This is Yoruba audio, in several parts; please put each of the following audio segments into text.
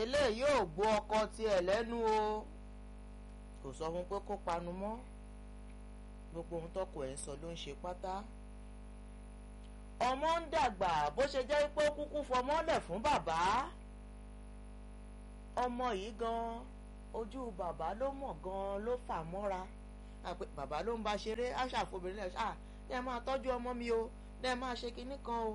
eléyìí ò gbọ́ ọkọ tiẹ̀ lẹ́nu o kò sọ fún pé kó panu mọ́ gbogbo ohun tọkọ ẹ̀ ń sọ ló ń ṣe pátá ọmọ ń dàgbà bó ṣe jẹ́ pé ó kúkú fọmọ́lẹ̀ fún bàbá ọmọ yìí gan ojú bàbá ló mọ̀ gan ló fà mọ́ra bàbá ló ń bá ṣeré aṣàfobìnrin lẹ̀ ṣáà ẹ máa tọ́jú ọmọ mi o ẹ máa ṣe kinní kan o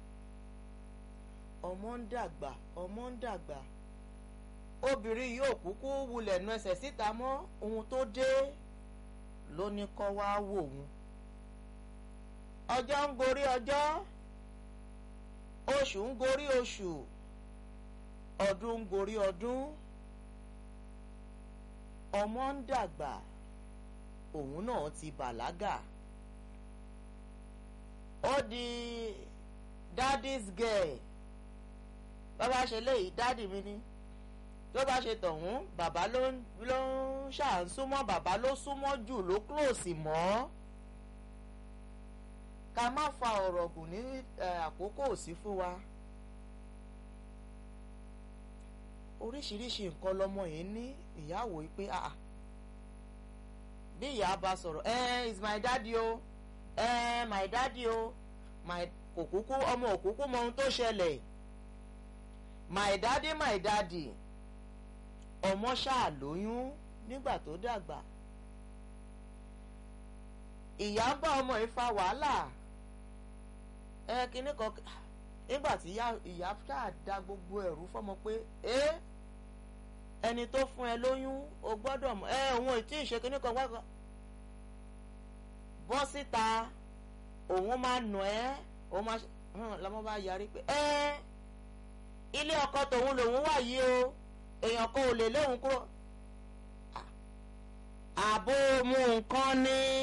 ọmọ ń dàgbà ọmọ ń dàgbà obìnrin yóò kúkú wulẹ̀ nu ẹsẹ̀ síta mọ́ ohun tó dé ló ní kọ́ wá wò wọ́n ọjọ́ ń gorí ọjọ́ oṣù ń gorí oṣù ọdún ń gorí ọdún ọmọ ń dàgbà òun náà ti bàlágà ó di daddy's girl bàbá ṣe léyìí dádì mi ni tó bá ṣe tọ̀hún bàbá ló ń ṣàǹsúmọ́ bàbá ló súnmọ́ jù ló close mọ́ ká má fa ọ̀rọ̀ gùn ní àkókò sí fún wa oríṣiríṣi nǹkan lọmọ yìí ní ìyàwó yìí pé ah bí ìyá bá sọ̀rọ̀ ẹ is my daddy o ẹ my daddy o my òkúkú ọmọ òkúkú mọ ohun tó ṣẹlẹ̀ my daddy my daddy ọmọ ṣáà lóyún nígbà tó dàgbà ìyá ń bá ọmọ yìí fa wàhálà ẹ kinní kan nígbà tí ìyá ṣáà da gbogbo ẹ̀rú fọmọ pé ẹ ẹni tó fún ẹ lóyún o gbọ́dọ̀ mọ̀ ẹ òun ò tí ì ṣe kinní kan wákan bọ́ síta òun máa nù ẹ́ òun máa hàn lọ́mọ bá yarí pé ẹ ilé ọkọ tòun lòun wà yìí o èèyàn kan ò lè léwu kúrò àbò mu nǹkan ni